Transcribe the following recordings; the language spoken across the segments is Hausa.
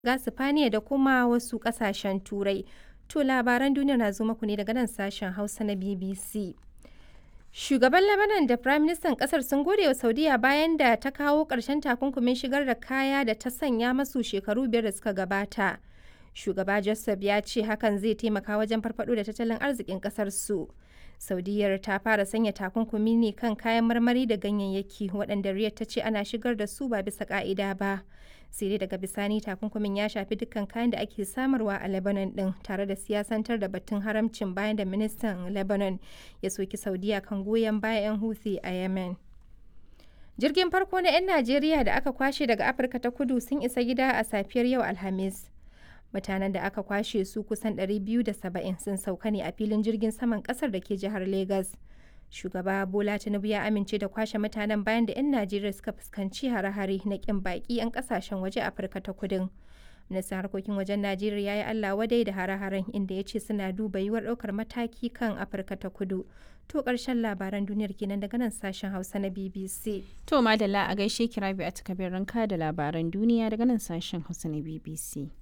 ga Sifaniya da kuma wasu ƙasashen Turai. To labaran duniya na zo muku ne daga nan sashen Hausa na BBC. Shugaban Lebanon da Firaministan ƙasar sun gode wa Saudiya bayan da ta kawo ƙarshen takunkumin shigar da kaya da ta sanya masu shekaru biyar da suka gabata. Shugaba Joseph ya ce hakan zai taimaka wajen farfado da tattalin arzikin ƙasar su. Saudiyyar ta fara sanya takunkumi ne kan kayan marmari da ganyayyaki waɗanda Riyadh ta ce ana shigar da su ba bisa ƙa'ida ba. Sai dai daga bisani takunkumin ya shafi dukkan kayan da ake samarwa a Lebanon ɗin tare da siyasantar da batun haramcin bayan da ministan Lebanon ya soki Saudiya kan goyon bayan 'yan Houthi a Yemen. Jirgin farko na 'yan Najeriya da aka kwashe daga Afirka ta kudu sun isa gida a safiyar yau Alhamis. mutanen da aka kwashe su kusan 270 sun sauka ne a filin jirgin saman kasar da ke jihar Legas. Shugaba Bola Tinubu ya amince da kwashe mutanen bayan da 'yan Najeriya suka fuskanci hare-hare na kin baki 'yan kasashen waje Afirka ta kudin. Ministan harkokin wajen Najeriya ya yi Allah wadai da hare-haren inda ya ce suna duba yiwuwar ɗaukar mataki kan Afirka ta kudu. To ƙarshen labaran duniyar kenan daga nan sashen Hausa na BBC. To madalla a gaishe kirabi a takabin ranka da labaran duniya daga nan sashen Hausa na BBC.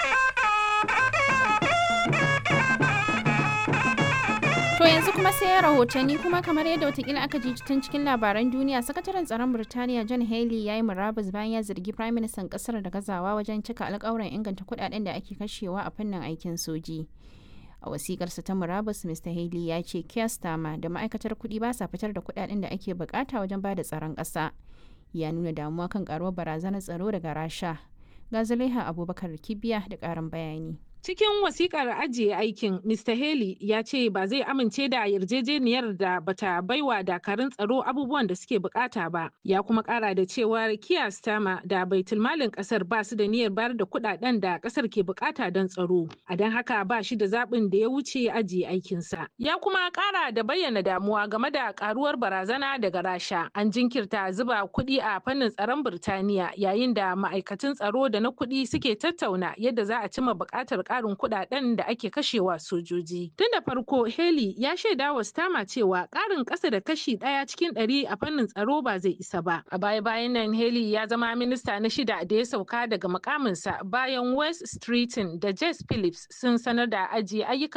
To yanzu kuma sai rahotanni kuma kamar yadda watakila aka ji tun cikin labaran duniya sakataren tsaron Birtaniya John Haley ya yi murabus bayan ya zargi Prime Minister kasar da gazawa wajen cika alkawuran inganta kudaden da ake kashewa a fannin aikin soji. A wasikarsa ta murabus Mr. Haley ya ce Keir Starmer da ma'aikatar kuɗi ba sa fitar da kudaden da ake bukata wajen ba da tsaron ƙasa. Ya nuna damuwa kan karuwar barazanar tsaro daga Rasha. Ga Zulaiha Abubakar Kibiya da ƙarin bayani. Cikin wasikar ajiye aikin, Mr. Haley ya ce ba zai amince da yarjejeniyar da bata baiwa dakarun tsaro abubuwan da suke bukata ba. Ya kuma kara da cewar Kiya Stama da baitulmalin kasar ba su da niyyar bayar da kudaden da kasar ke bukata don tsaro. A don haka ba shi da zaɓin da ya wuce ajiye aikinsa. Ya kuma kara da bayyana damuwa game da karuwar barazana daga Rasha. An jinkirta zuba kuɗi a fannin tsaron Birtaniya yayin da ma'aikatan tsaro da na kuɗi suke tattauna yadda za a cimma buƙatar karin kudaden da ake kashewa sojoji. Tun da farko Haley ya shaida wa Stama cewa karin ƙasa da kashi ɗaya cikin ɗari a fannin tsaro ba zai isa ba. A baya bayan nan Haley ya zama minista na shida da ya sauka daga makaminsa bayan West Streeton da Jess Phillips sun sanar da ajiye ayyukan